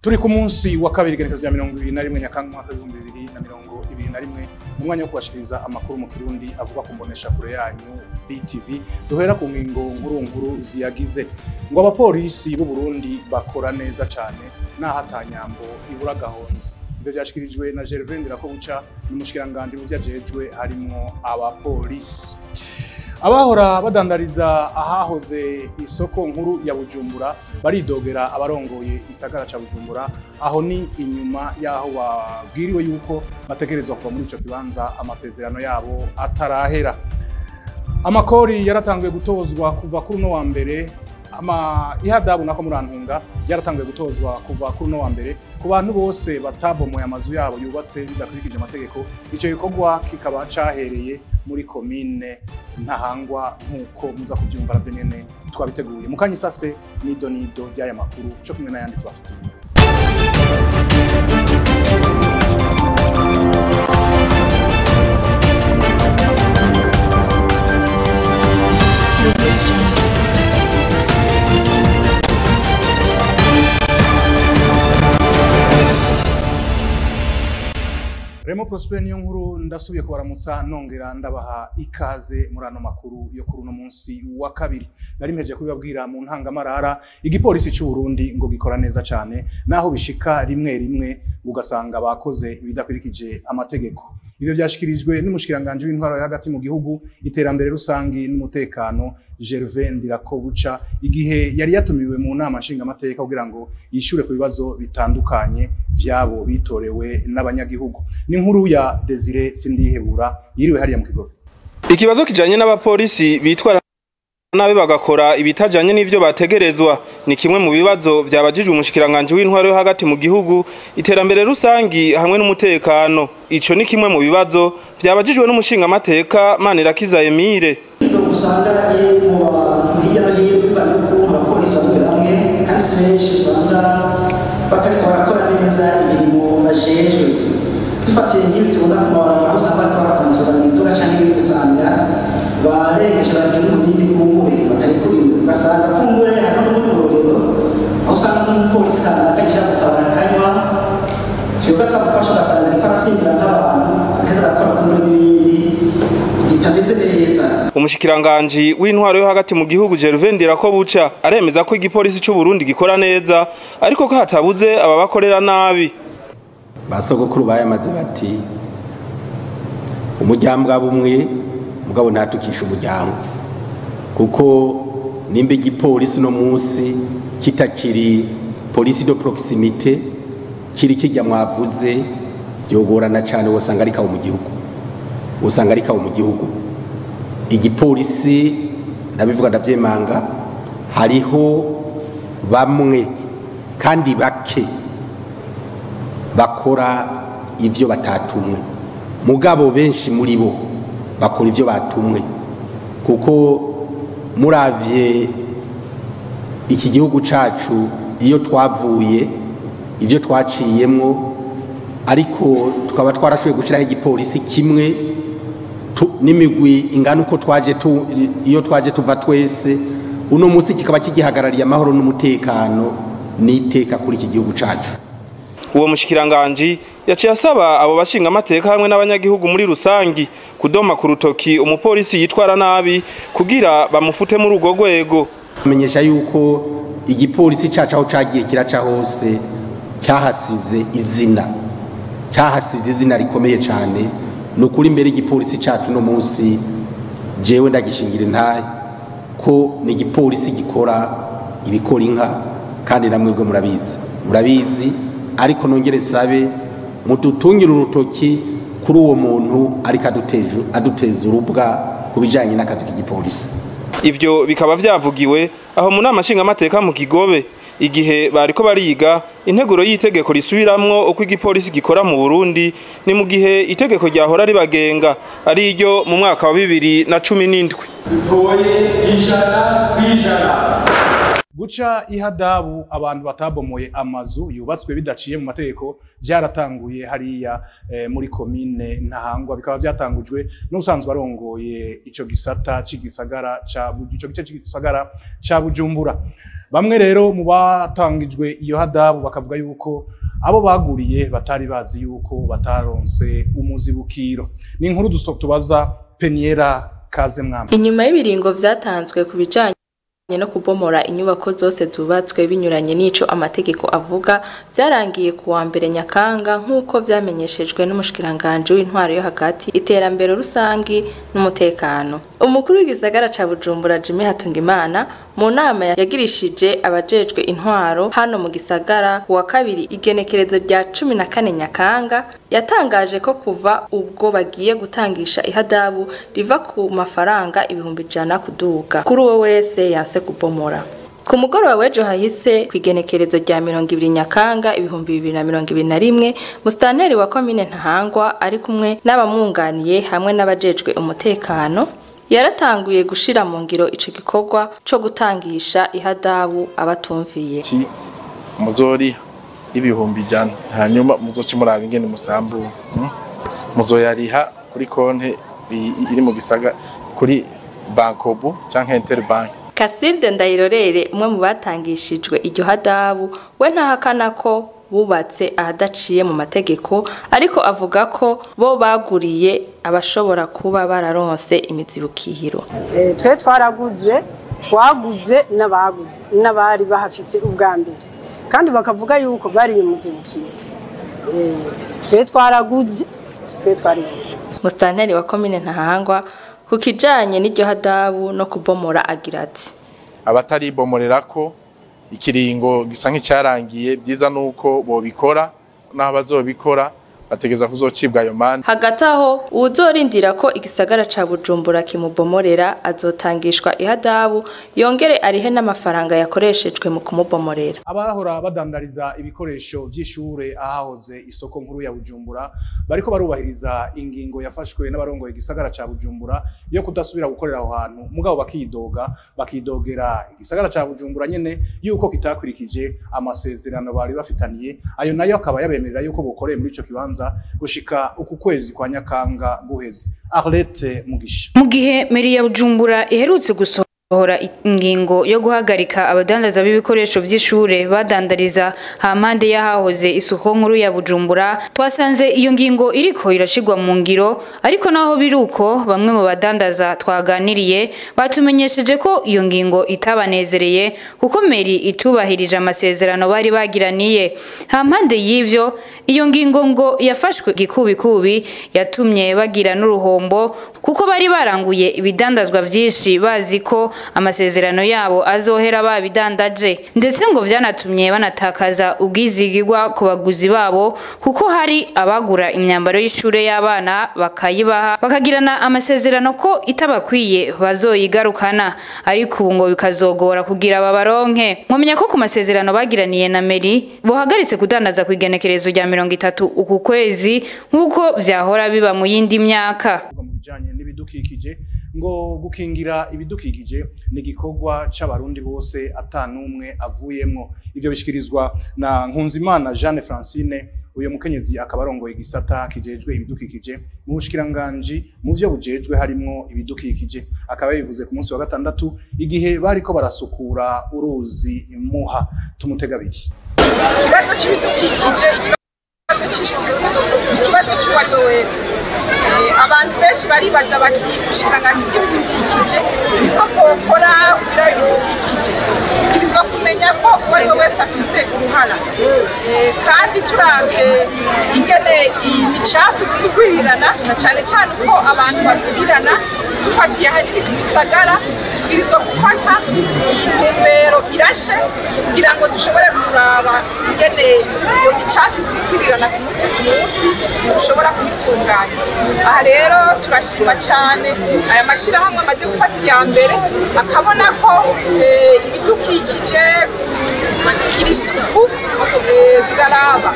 turi ku munsi wa kabiri igenekezo rya mirongo ibiri na rimwe nyakanga umwaka w'ibihumbi bibiri na mirongo ibiri na rimwe mu mwanya wo kubashikiriza amakuru mu kirundi avuga ku mbonesha kure yanyu BTV duhera ku ngingo nkuru nkuru ziyagize ngo abapolisi b'u Burundi bakora neza cane naho atanyambo ibura gahonzi ivyo vyashikirijwe na Gervais Ndirakobuca n'umushikiranganje mu vyajejwe harimwo abapolisi abahora badandariza ahahoze isoko nkuru ya Bujumbura baridogera abarongoye isagara ca Bujumbura aho ni inyuma yaho babwiriwe yuko bategerezwa kuva muri ico kibanza amasezerano yabo atarahera amakori yaratanguye gutozwa kuva kuri uno wa mbere ama ihadabu nako murantunga yaratanguye gutozwa kuva kuri uno wa mbere ku bantu bose batabomoye amazu yabo yubatse bidakurikije amategeko ico gikorwa kikaba cahereye muri komine ntahangwa nk'uko muza kubyumva nabyo nyene twabiteguye mu kanya isase nido nido ry'aya makuru co kumwe n'ayandi tubafitiye Remo Prosper niyo nkuru ndasubiye kubaramutsa nongera ndabaha ikaze muri ano makuru yo kuri uno munsi wa kabiri nari mpeje kubibabwira mu ntangamarara igipolisi c'u Burundi ngo gikora neza cane naho bishika rimwe rimwe ugasanga bakoze ibidakurikije amategeko ivyo vyashikirijwe n'umushikiranganje w'intwaro yo hagati mu gihugu iterambere rusangi n'umutekano Gervais Ndirakobuca igihe yari yatumiwe mu nama nshingamateka kugira ngo yishure ku bibazo bitandukanye vyabo bitorewe n'abanyagihugu ni inkuru ya Desire Sindihebura yiriwe hariya mu kigobe Ikibazo kijanye n'abapolisi bitwara nabe bagakora ibitajanye n'ivyo bategerezwa ni kimwe mu bibazo vyabajijwe umushikiranganje w'intwaro yo hagati mu gihugu iterambere rusangi hamwe n'umutekano ico ni kimwe mu bibazo vyabajijwe n'umushingamateka Manirakiza Emile ibyo usanga ari mu bantu hirya no hino bivanye n'ukuntu abapolisi bakorera hamwe kandi si benshi usanga batariko barakora neza imirimo bajejwe dufatiye nk'ibi tubona ku mabarabara aho usanga bariko barakontorora imiduga canke ibindi usanga barengeje bagiye n'umurindi kumbure batari kuriwe ugasanga kumbure hariho n'ubundi burorero aho usanga nk'umupolisi kanaka yinjira mu kabari akanywa twebwe twamufasha ugasanga ariko arasindira nk'abantu agaheza agakora kumbure n'ibindi bitameze neza umushikiranganji w'intwaro yo hagati mu gihugu Gervais Ndirakobuca aremeza ko igipolisi c'u Burundi gikora neza ariko ko hatabuze ababakorera nabi basogokuru bayamaze bati umuryango bumwe mugabo ntatukisha umuryango kuko nimba igipolisi no munsi kitakiri polisi de proximité kiri kijya mwavuze byogorana cyane wosanga ari kawo mu gihugu usanga ari kawo mu gihugu igipolisi ndabivuga ndavyemanga hariho bamwe kandi bake bakora ivyo batatumwe mugabo benshi muri bo bakora ivyo batumwe kuko muravye iki gihugu cacu iyo twavuye ivyo twaciyemwo ariko tukaba twarashoboye gushiraho igipolisi kimwe n'imigwi ingana uko twaje tu iyo twaje tuva twese uno munsi kikaba kigihagarariye amahoro n'umutekano n'iteka kuri iki gihugu cacu uwo mushikiranganji yaciye asaba abo bashinga amateka hamwe n'abanyagihugu muri rusangi kudoma ku rutoki umupolisi yitwara nabi kugira bamufute muri urwo rwego amenyesha yuko igipolisi cacu aho cagiye kiraca hose cyahasize izina cyahasize izina rikomeye cyane ni ukuri imbere igipolisi cacu no munsi jewe ndagishingira intaye ko ni igipolisi gikora ibikora inka kandi namwe bwo murabizi murabizi ariko nongere sabe mudutungire urutoki kuri uwo muntu ariko aduteza urubwa ku bijyanye n'akazi k'igipolisi ivyo bikaba vyavugiwe aho mu nama nshingamateka mu kigobe igihe bariko bariga integuro y'itegeko risubiramwo uko igipolisi gikora mu Burundi ni mu gihe itegeko ryahora ribagenga ari iryo mu mwaka wa bibiri na cumi n'indwi dutoye ijana kw'ijana guca ihadabu abantu batabomoye amazu yubatswe bidaciye mu mategeko byaratanguye hariya eh, muri komine ntahangwa bikaba byatangujwe n'usanzwe arongoye ico gisata c'igisagara ca Bu- ico gice c'igisagara ca bujumbura bamwe rero mu batangijwe iyo hadabu bakavuga yuko abo baguriye batari bazi yuko bataronse umuzibukiro ni inkuru duso tubaza peniera kaze mwami inyuma y'ibiringo vyatanzwe ku bijanye no kubomora inyubako zose zubatswe binyuranye n'ico amategeko avuga vyarangiye ku wa mbere nyakanga nk'uko vyamenyeshejwe n'umushikiranganji w'intwaro yo hagati iterambere rusangi n'umutekano umukuru w'igisagara ca bujumbura jimmy hatungimana mu nama yagirishije abajejwe intwaro hano mu gisagara ku wa kabiri igenekerezo rya cumi na kane nyakanga yatangaje ko kuva ubwo bagiye gutangisha ihadabu riva ku mafaranga ibihumbi ijana kuduga kuri uwo wese yanse kubomora ku mugoroba w'ejo hahise ku igenekerezo rya mirongo ibiri nyakanga ibihumbi bibiri na mirongo ibiri na rimwe musitanteri wa komine ntahangwa ari kumwe n'abamwunganiye hamwe n'abajejwe umutekano yaratanguye gushira mu ngiro ico gikorwa co gutangisha ihadabu abatumviye ki muzori ibihumbi ijana hanyuma muzoce muraba ingene musambura mm? muzoyariha kuri konte i- iri mu gisaga kuri bankobu canke interbank Kasirde Ndayirorere umwe mu batangishijwe iryo hadabu we ntahakana ko bubatse ahadaciye mu mategeko ariko avuga ko bo baguriye abashobora kuba bararonse imizibukihiro Eh, twe twaraguze twaguze n'abaguze n'abari bahafise ubwa mbere kandi bakavuga yuko bari muzibukiye twe twaraguze twe twari muzibukiye Musitanteri wa komine Ntahangwa ku kijanye n'iryo hadabu no kubomora agira ati abataribomorerako ikiringo gisa nk'icyarangiye byiza nuko bobikora naho bazobikora bategeza kuzocibwa ayo mande hagati aho uwuzorindira ko igisagara ca bujumbura kimubomorera azotangishwa ihadabu yongere arihe n'amafaranga yakoreshejwe mu kumubomorera abahora badandariza ibikoresho vy'ishure ahahoze isoko nkuru ya Bujumbura bariko barubahiriza ingingo yafashwe n'abarongoye igisagara ca Bujumbura yo kudasubira gukorera aho hantu mugabo bakidoga bakidogera igisagara ca Bujumbura nyene yuko kitakurikije amasezerano bari bafitaniye ayo nayo akaba yabemerera yuko bokoreye muri ico kibanza gushika uku kwezi kwa Nyakanga guheze Arlette Mugisha mu gihe meri ya bujumbura iherutse gusohora ingingo yo guhagarika abadandaza b'ibikoresho vy'ishure badandariza hampande y'ahahoze isuko nkuru ya bujumbura twasanze iyo ngingo iriko irashigwa mu ngiro ariko naho biri uko bamwe mu badandaza twaganiriye batumenyesheje ko iyo ngingo itabanezereye kuko meri itubahirije amasezerano bari bagiraniye hampande y'ivyo iyo ngingo ngo yafashwe gikubikubi yatumye bagira n'uruhombo kuko bari baranguye ibidandazwa vyinshi bazi ko amasezerano yabo azohera babidandaje ndetse ngo vyanatumye banatakaza ubwizigirwa ku baguzi babo kuko hari abagura imyambaro y'ishure y'abana bakayibaha bakagirana amasezerano ko itabakwiye bazoyigarukana ariko ubu ngo bikazogora kugira babaronke mwamenya ko ku masezerano bagiraniye na meri bohagaritse kudandaza ku igenekerezo rya mirongo itatu uku kwezi nk'uko vyahora biba mu yindi myaka mu bijanye n'ibidukikije ngo gukingira ibidukikije ni igikorwa c'abarundi bose ata n'umwe avuyemwo ivyo bishikirizwa na Nkunzimana Jeanne Francine uyu mukenyezi akaba arongoye igisata kijejwe ibidukikije mu bushikiranganji mu vyo bujejwe harimwo ibidukikije akaba yabivuze ku munsi wa gatandatu igihe bariko barasukura uruzi muha tumutega abiri ikibazo cy'ibidukikije ikibazo cy'isuku ikibazo cy'uwo ari we wese Eh, abantu benshi baribaza bati ubushikiranganji bw'ibidukikije nibwo bwokora kugira ibidukikije tubwirizwa kumenya ko uwo ari we wese afise uruhara Eh, kandi turavye ingene imicafu igwirirana na cane cane uko abantu bagwirirana dufatiye ahanini ku bisagara tubwirizwa gufata intumbero irashe kugira ngo dushobore kuraba ingene iyo micafu igwirirana ku munsi ku munsi dushobora kubitunganya aha rero turashima cyane aya mashyirahamwe amaze gufata iya mbere akabona ko eh, ibidukikije kugira isuku eh, biraraba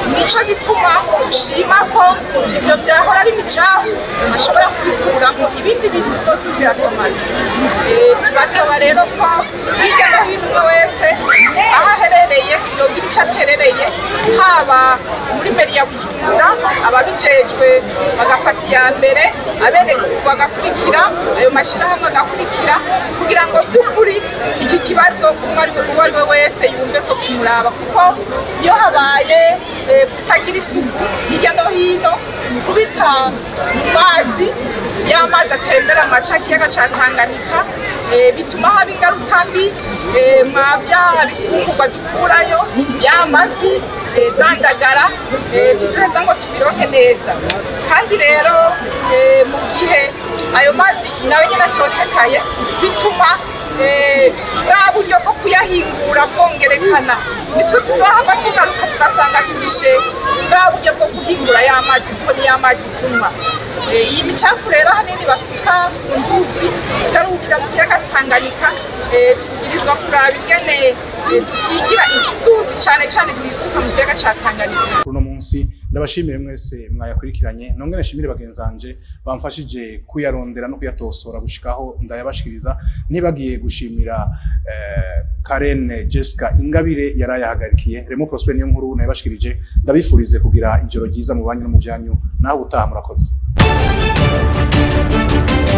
nico gituma dushima ko ivyo vyahora ari imicafu ashobora kubikuramo ibindi bintu bizotugirira akamaro Eh, turasaba rero ko hirya no hino umwe wese aho aherereye yogira ico aterereye haba muri meri ya bujumbura ababijejwe bagafata iya mbere abenegihugu bagakurikira ayo mashyirahamwe agakurikira kugira ngo vy'ukuri iki kibazo umwe ari we uwo ari we wese yumve ko kimuraba kuko iyo habaye eh, kutagira isuku hirya no hino kubita mu mazi y'amazi atembera mu maca kiyaga ca Tanganyika eh, bituma haba ingaruka mbi eh, mwa bya bifungurwa dukurayo ya mafi eh, za ndagara eh, ntituheza ngo tubiroke neza kandi rero eh, mu gihe ayo mazi nawe nyine atosekaye bituma eh, bwa buryo bwo kuyahingura bwongerekana nitwe tuzohava tugaruka tugasanga turishe bwa buryo bwo guhingura ya mazi kuko niyo amazi tunywa Eh, iyi micafu rero hanini basuka mu nzuzi ikaruhukira mu kiyaga Tanganyika eh, tubwirizwa kuraba ingene eh, tukigira izi nzuzi cyane cyane zisuka mu kiyaga ca Tanganyika kuri uno munsi ndabashimire mwese mwayakurikiranye nongere nshimire bagenzi banje bamfashije kuyarondera no kuyatosora gushikaho ndayabashikiriza ntibagiye gushimira eh, Karen Jessica Ingabire yarayahagarikiye Remo Prosper niyo nkuru nayabashikirije ndabifurize kugira ijoro ryiza mu banyu no mu vyanyu naho utaha murakoze